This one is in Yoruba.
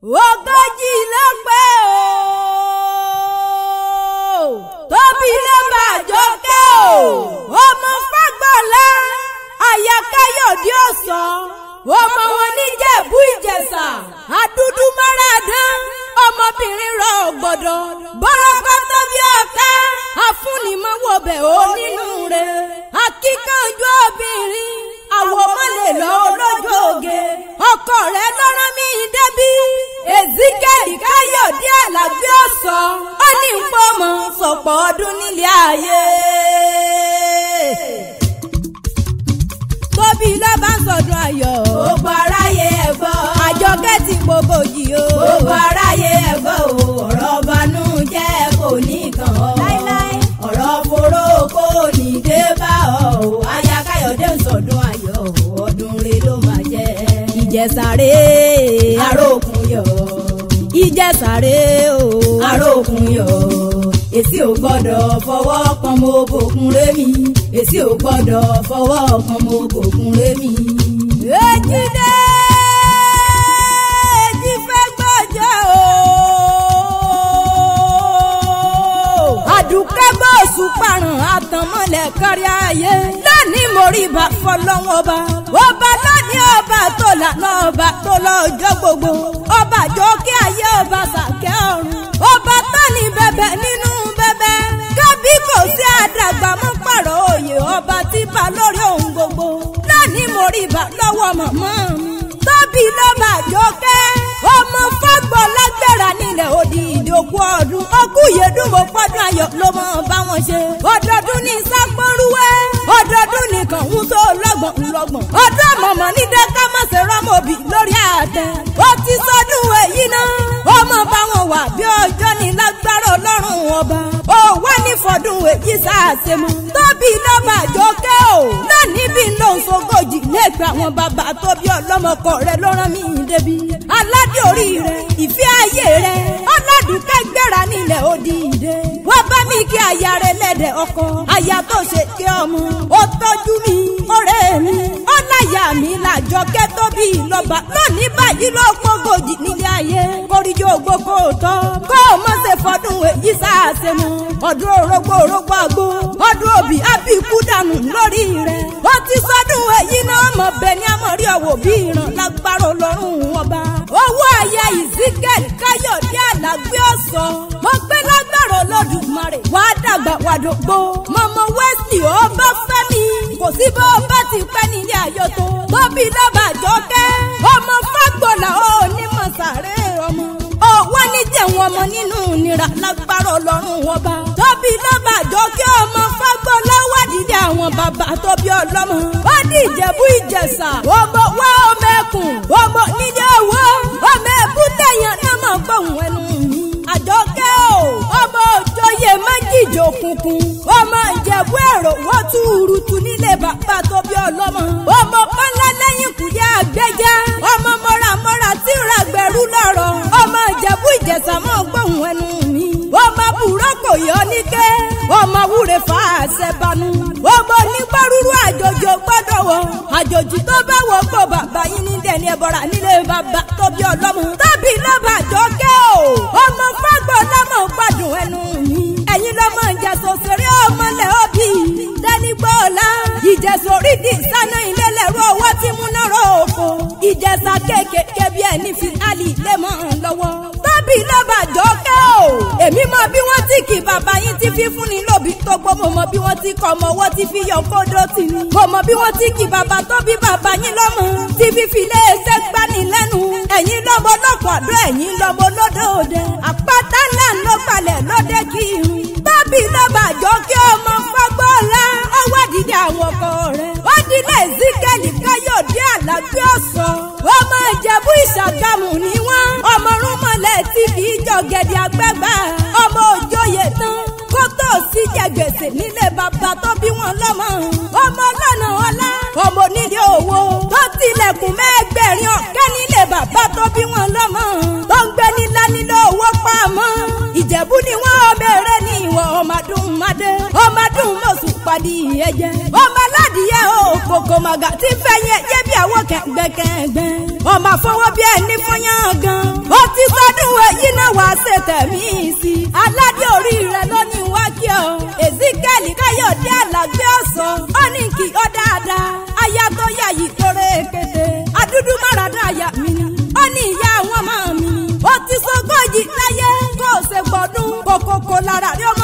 ogójì ló pé o tóbi ló máa jókè o ọmọ fagbọ́lá aya káyọ̀dé ọ̀sán ọmọ wọn níjẹ̀bú ìjẹ̀ṣà àdúdú máradán ọmọbìnrin rọ gbọ́dọ̀ bọ́rọ́kọ́ tó bí ọ̀ká afúnimọ̀wọ̀bẹ̀ ó nínú rẹ̀ akíkanjú obìnrin àwòmọ́lẹ̀ lọ lọ́jọ́ oge ọkọ rẹ̀ lọ́rọ́ mi débí ezekiel káyọ̀dé àlàbí ọ̀sán ó ní npọ́mọ̀ sọ̀pọ̀ ọdún nílé ayé. tóbi ló bá ń sọdún ayọ̀. gbogbo aráyé ẹ gbọ́. àjọkẹ́ ti gbogbo yìí o. gbogbo aráyé ẹ gbọ́ o ọ̀rọ̀ banújẹ́ kò ní kàn ọ́. láíláí. ọ̀rọ̀ foró kò ní dé bá ọ o. aya káyọ̀dé ń sọdún ayọ̀ o ọdún rẹ ló máa jẹ́. ìjẹsàrè arókun yọ̀ ìjẹsàrè o. arókun yọ̀ èsì ò gbọ́dọ̀ fọwọ́ kan mo bòkun rémi èsì ò gbọ́dọ̀ fọwọ́ kan mo bòkun rémi. èjìdé èjì fẹ́ gbọ́jọ́ o. àdùkẹ́ bọ́ọ̀sù parun àtànmọ́lẹ̀ kárí ayé. lónìí mo rí ibà fọlọ́wọ́n ọba. ọba lónìí ọba tó lànà ọba tó lọ́jọ́ gbogbo. ọba jọ kí ayé ọba sàkẹ́ ọ̀run. ọba tó ní bẹ̀bẹ̀ nínú bẹ̀bẹ̀. kábí kò sí àdàgbà mọ́ pààrọ̀ òye ọba tí bá lórí ohun gbogbo. lónìí mo rí ibà lọ́wọ́ mọ̀mọ́ mi. tóbi ló bá jókè. ọmọ fọ́gbọ́ lágbára nílẹ̀ òdì ìdókù ọdún. ọkùyèdùn mo pọ́dún ayọ̀ ló mọ̀ bá wọn ṣe. ọdọọdún ní sápọ́nrúwẹ́. ọdọọdún nìkan ń tó lọ́gbọ̀n ńlọ́gbọ̀n. ọdún mọ̀mọ́ ní dẹ́ka má ṣe rọ́mọbì lórí àtẹ. ó ti sọdún èyí náà. ọmọ bá wọn wà bí ọjọ́ ní lágbára ọlọ́run ọba. ó wá ní fọdún èyí sáàṣe mọ́. tóbi lọ́ba jókè o. náà níbi ló ń sogójì lẹ́gbẹ̀ẹ́ àwọn bàbá tó bí ọlọ́mọkọ rẹ̀ ló rán mi débi. aládé orí rẹ̀ ìfẹ́ ayé rẹ̀ ọlọ́dúnkẹ́ gbéra nílẹ̀ òdìdé. wọ́n bá mi kí aya rẹ̀ lẹ́dẹ̀ ọkọ. aya tó ṣe kí ọmọ. ó tọ́jú mi ọ̀rẹ́ mi. ọláyà mi làjọkẹ́ tóbi lọ́ba. lónìí báyìí ló pọ́gòjì nílé ayé. kórìjọ gbogbo tọ́. kó o mọ̀ ṣe fọdún èyí sáàṣe mọ́. ọdún orógbó orógbó àgbo. ọdún òbí àbíkú dànù lórí rẹ̀. ó ti sọdún èyí náà mọ̀ bẹ́ẹ̀ ni àmọ̀rí ọ̀wọ̀ bí ìran lágbára ọlọ́run ọba. owó ayé ìsíkẹ́lì káyọ̀dé àlàgbé ọ̀sán. mo gbé lágbára olódùmarè. wàá dàgbà wàdògbò. mọ̀mọ́ wesley ó bá fẹ́ mi. kò sí bó o bá ti pẹ́ nílé ayọ̀ tó. tóbi lọ́ba àjọkẹ́. ọmọ fagbọ́là ó ní mọ̀sáré ọmọ. ó wá ní jẹun ọmọ nínú nira lágbára ọlọ́run ọba. tóbi lọ́ba àjọkẹ́ ọmọ fagbọ́lá wádìí àwọn bàbá tóbi ọlọ́mọ. ó di ìjẹ̀bú ìjẹ̀ṣà. ọmọ wá ọmọ ẹkùn. ọmọ nílé owó. ọmọ ẹ̀bùtẹ̀ yẹn náà mọ̀ gbóhùn ẹnu mi. àjọkẹ́ o. ọmọ òjòyè méjìjì òkùnkùn. ọmọ ìjẹ̀bú èrò wọ́n túurutu nílé bàbá tóbi ọlọ́mọ. ọmọ kọ́lá lẹ́yìn kùdí àgbẹ̀jẹ́. ọmọ mọ́ramọ́ra tí ràgbẹ̀rú lọ́rọ̀. ọmọ ìjẹ̀bú ìjẹ̀ṣà mọ̀ gbóhùn ẹnu mi. ọmọ bùrọ́kò yọ níkẹ́. ọmọ wúre fà á ṣẹ́banu. ọmọ onígbàrúurú àjòjì ò gbọ́dọ̀ wọ. àjòjì tó bá wọ pọ̀ bàbá yín ní dẹni ẹ̀bọ̀ra nílé bàbá tóbi ọlọ́mọ. tábì lọ́ba àjọkẹ́ o. ọmọ fágbọ́ lọ́mọ gbádùn ẹnu mi. ẹ̀yin lọ́mọ ìjẹ̀sọ̀ òṣèré ọmọlẹ̀ òbí. dání gbọ́ọ̀lá. ìjẹ̀sọ̀ orídì sáná ilé lẹ́rú owó tí múná rọ̀ òfò. ìjẹ̀sà kéékèèké bí ẹni fi àlì lé mọ́ ọ lọ́wọ́. tábì lọ́ba àjọkẹ́ o. èmi mọ bí wọ́n ti kì bàbá yín ti fi fúnni lóbi tó gbó mo mọ bí wọ́n ti kọ́ ọmọ ọwọ́ ti fi yọ kódó tì ní. mo mọ bí wọ́n ti kì bàbá tó bí bàbá yín lọ́mọ. ti fi filé ẹsẹ̀ gbani lẹ́nu. ẹ̀yin lọ́mọ lọ́kọ̀ àdó ẹ̀yin lọ́mọ lódò òde. àpáta ńlá ló balẹ̀ lóde kírun. tábì lọ́ba àjọ kí ọmọ fagbọ́ọ̀lá ọwọ́ àdìdí àwọn ọkọ rẹ̀. ó dilé zikẹ́lì káyọ̀dé àlàbí ọ̀sán. ọmọ ìjẹ̀bú ìṣàgámù ni wọ́n. ọmọ rúmọ̀lẹ̀ tí kì í jọ gẹ̀dẹ̀ àgbàgbà. ọmọ òjòyè tán kó tó sí jẹ gbèsè nílé bàbá tó bí wọn lọ́mọ. ọmọ lọ́nà ọlá ọmọ onílé owó tó tilẹ̀kùn mẹ́gbẹ̀rin ọ̀kẹ́ nílé bàbá tó bí wọn lọ́mọ. tó ń gbé nílá nílé owó pamọ́. ìjẹ̀bú ni wọ́n ọmọ eré ní ìwọ̀ ọmọdún madé. ọmọdún mọ̀sù pàdé ẹ̀jẹ̀. ọmọ aládìyẹ o kòkò màgà tí fẹ́yìn ẹ̀yẹ bí àwọn kẹ̀gbẹ́kẹ̀gbẹ́. ọmọ àfọwọ́ bí ẹni fọyán gan. ó ti ṣe tẹ̀mí sí i aládé orí rẹ ló ní wá kí ọ ezekiel káyọ̀dé àlàgbé ọ̀sán ó ní kí ọ dáadáa aya tó yà yìí lóore kété adúdú máràdá àyà mi ni ó ní ìyá àwọn ọmọ mi ni ó ti sọgọ́jì láyé kó o ṣe gbọ́dún kòkòkò lára rí ọmọ